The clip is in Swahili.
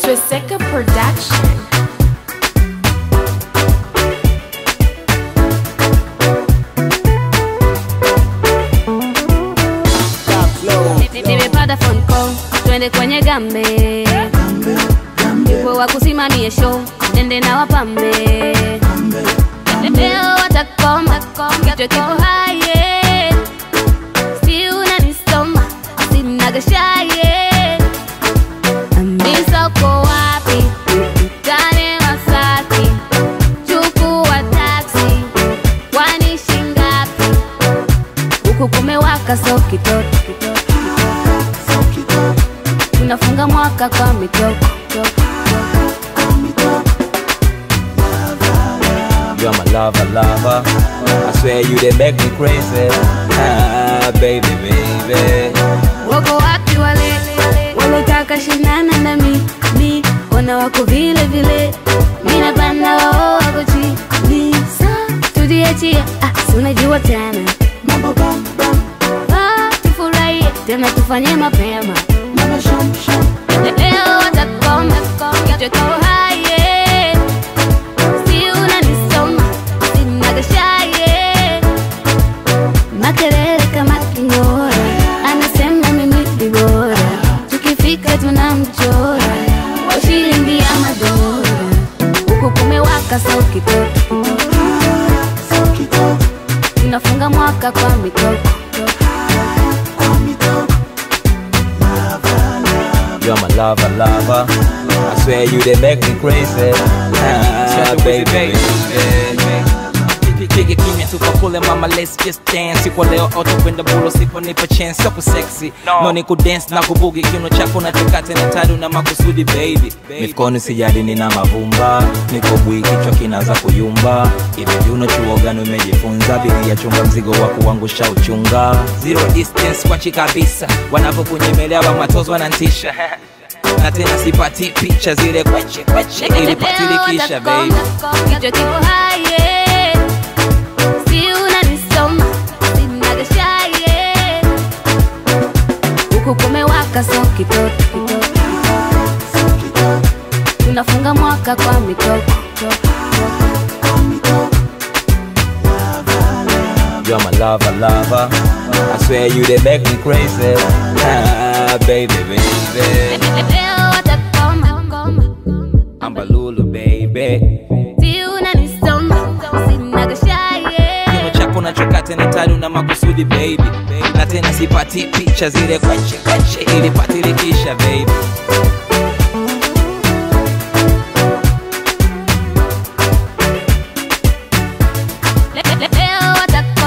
Triseka Production. nimepata phone call twende kwenye gambe yupo wa kusimamie show nende na wapambe leo watakoma kichwa kiko haye si unanisoma sinagashaye Amisa uko wapi tane Masaki chukua taxi kwani shingapi huku kumewaka so kitoto tunafunga mwaka kwa mitoko You're my lover, lover. I swear you they make me crazy. Ah, baby, baby. wako wapi wale walotaka shinana na mi mi wana wako vile vile mina panda wao wako chini sa tudiachia ah, si unajua tena Ah, tufurahie tena tufanye mapema leo watakoma kichwa kiko haye si unanisoma sinagashaye makelele kama kingora anasema mimi ni bora tukifika tunamchora kwa shilingi ya madola huku kumewaka so kitoto tunafunga mwaka kwa mitoko You're my lover, lover. I swear you they make me crazy. Ah, baby, baby. Pige kimya tukakule mama let's just dance kwa leo auto kwenda bulo sipo nipo chance ya kusexy no, no ni kudance na kubugi kiuno chako na chakate na tadu na makusudi baby mifukoni sijadi nina mavumba niko bwi kichwa kinaanza kuyumba hivi viuno chuo gani umejifunza biria chunga mzigo wa kuangusha uchunga zero distance kwachi kabisa wanavyokunyemelea wamatozo wanantisha na tena sipati picha zile kweche kweche ilipatilikisha baby kichwa kiko haye si unanisoma sinagashaye huku kumewaka so kitoto tunafunga mwaka kwa mitoko You're my lover, lover. I swear you they make me crazy. Ah, baby, baby. leo watakoma ambalulu baby si unanisoma sinagashaye kiuno chako na chakate na tadu na makusudi baby na tena sipati picha zile kweche kweche ilipatilikisha baby leo watakoma